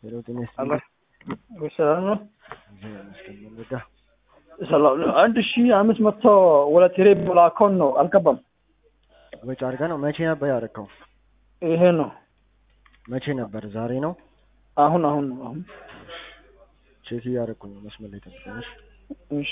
ሄሎ ጤና አሎ ይስጥልኝ። ሰላም ነው። እግዚአብሔር ይመስገን። ምን ልርዳ? ሰላም ነው። አንድ ሺ አምስት መቶ ወደ ቴሌ ብር አካውንት ነው አልገባም። ወጪ አድርገህ ነው? መቼ ነበር ያደረከው? ይሄ ነው መቼ ነበር? ዛሬ ነው? አሁን አሁን ነው አሁን። ቼክ እያደረኩ ነው። መስመር ላይ ጠብቀኝ። እሺ። እሺ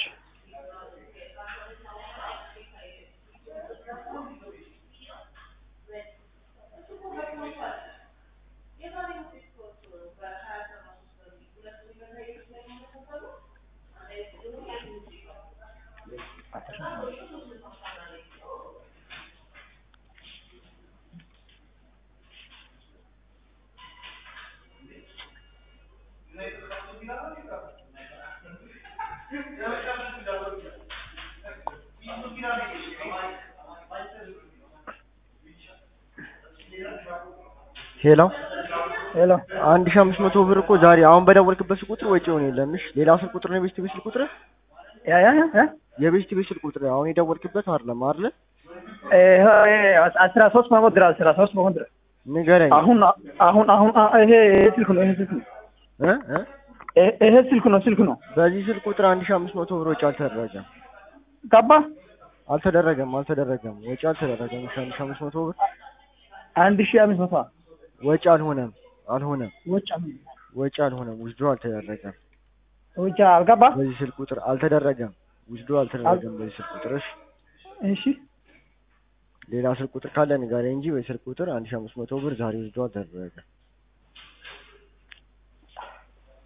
ሄሎ ሄሎ አንድ ሺህ አምስት መቶ ብር እኮ ዛሬ አሁን በደወልክበት ስልክ ቁጥር ወጪ ሆነ የለም። እሺ ሌላ ስልክ ቁጥር ነው የቤስት ቤት ስልክ ቁጥር ያ ያ ያ የቤስት ቤት ስልክ ቁጥር አሁን የደወልክበት አይደለም አይደለ? ይሄ አስራ ሶስት መሆን ድረስ አስራ ሶስት መሆን ድረስ ንገረኝ አሁን አሁን አሁን ይሄ ስልክ ነው ይሄ ስልክ ነው እ እ ይሄ- ይሄ ስልክ ነው ስልክ ነው በዚህ ስልክ ቁጥር አንድ ሺህ አምስት መቶ ብር ወጪ አልተደረገም ገባ አልተደረገም አልተደረገም ወጪ አልተደረገም። እሺ አንድ ሺህ አምስት መቶ ብር አንድ ሺ አምስት መቶ ወጪ አልሆነም አልሆነም ወጭ ወጪ አልሆነም ውስዶ አልተደረገም። ወጭ አልገባ በዚህ ስልክ ቁጥር አልተደረገም ውስዶ አልተደረገም። በዚህ ስልክ ቁጥር እሺ እሺ ሌላ ስልክ ቁጥር ካለ ንገረኝ እንጂ በዚህ ስልክ ቁጥር አንድ ሺህ አምስት መቶ ብር ዛሬ ውስዶ አልተደረገም።